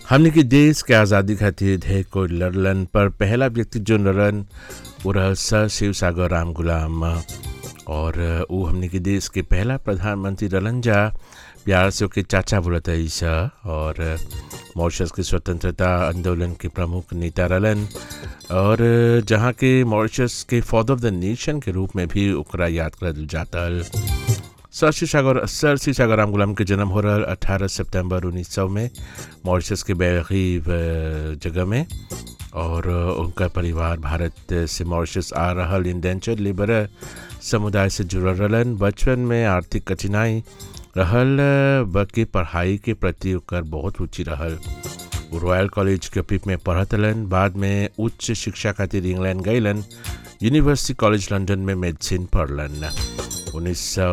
हमने के देश के आज़ादी खातिर ढेर कोई लड़लन पर पहला व्यक्ति जो लड़न वो रहल सर शिव सागर राम गुलाम और वो हमने के देश के पहला प्रधानमंत्री रहलन जा प्यार से ओके चाचा बोलत ईसा और मॉरिशस के स्वतंत्रता आंदोलन के प्रमुख नेता रहलन और जहाँ के मॉरिशस के फादर ऑफ द नेशन के रूप में भी ओकरा याद करल जाता सर श्री सागर सर श्री सागर राम गुलाम के जन्म हो रहा अठारह सितंबर उन्नीस सौ में मॉरिशस के बेगीब जगह में और उनका परिवार भारत से मॉरिशस आ रहा इंडेंचर लेबर समुदाय से जुड़ल रहलन बचपन में आर्थिक कठिनाई रहल बल्कि पढ़ाई के प्रति ओकर बहुत रुचि रहल वो रॉयल कॉलेज के पिप में पढ़त रहलन बाद में उच्च शिक्षा खातिर इंग्लैंड गईलन यूनिवर्सिटी कॉलेज लंदन में मेडिसिन पढ़लन उन्नीस सौ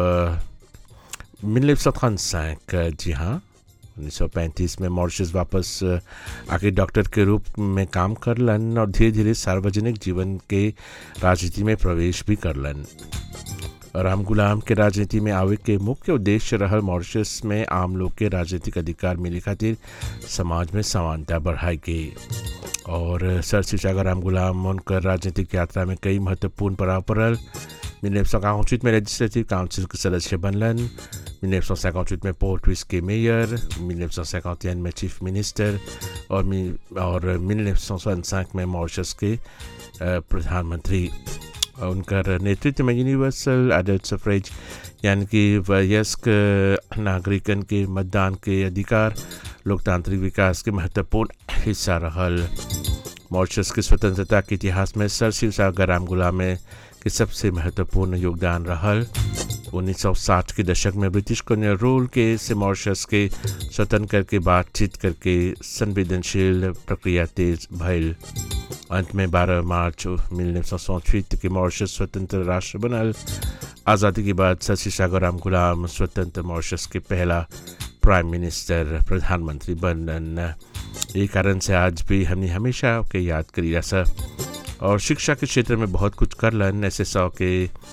उन्नीस सौ जी हाँ 1935 में मॉरिशस वापस आके डॉक्टर के रूप में काम करलन और धीरे धीरे सार्वजनिक जीवन के राजनीति में प्रवेश भी करलन राम गुलाम के राजनीति में आवे के मुख्य उद्देश्य रहल मॉरिशस में आम लोग के राजनीतिक अधिकार मिले खातिर समाज में समानता बढ़ाई गई और सर शिवसागर राम गुलाम उनकर राजनीतिक यात्रा में कई महत्वपूर्ण पड़ाव पड़ल उन्नीस सौ इक्यावन में लेजिस्लेटिव काउंसिल के सदस्य बनलन उन्नीस सौ सैकौचुत में पोर्ट ट्विस के मेयर उन्नीस सौ सैकौतियन में चीफ मिनिस्टर और और उन्नीस सौ सनसाठ में मॉरिशस के प्रधानमंत्री उनकर नेतृत्व में यूनिवर्सल एडल्ट सफरेज यानी कि वयस्क नागरिकन के मतदान के अधिकार लोकतांत्रिक विकास के महत्वपूर्ण हिस्सा रहल मॉरिशस के स्वतंत्रता के इतिहास में सर शिव सागर राम गुलाम के सबसे महत्वपूर्ण योगदान रहल 1960 के दशक में ब्रिटिश कॉलोनियल रूल के से मॉरिशस के स्वतंत्र करके बातचीत करके संवेदनशील प्रक्रिया तेज भइल अंत में 12 मार्च उन्नीस सौ के मॉरिशस स्वतंत्र राष्ट्र बनल आज़ादी के बाद शशि सागर राम गुलाम स्वतंत्र मॉरिशस के पहला प्राइम मिनिस्टर प्रधानमंत्री बनन यही कारण से आज भी हमने हमेशा के याद करी ऐसा और शिक्षा के क्षेत्र में बहुत कुछ करलन ऐसे सौ के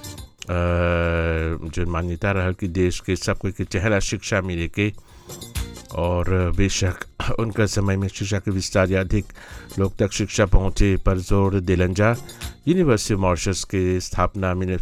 जो मान्यता रहा कि देश के सब कोई के चेहरा शिक्षा मिले के और बेशक उनका समय में शिक्षा के विस्तार या अधिक लोग तक शिक्षा पहुँचे पर जोर दिलन जा यूनिवर्सिटी मॉरिशस के स्थापना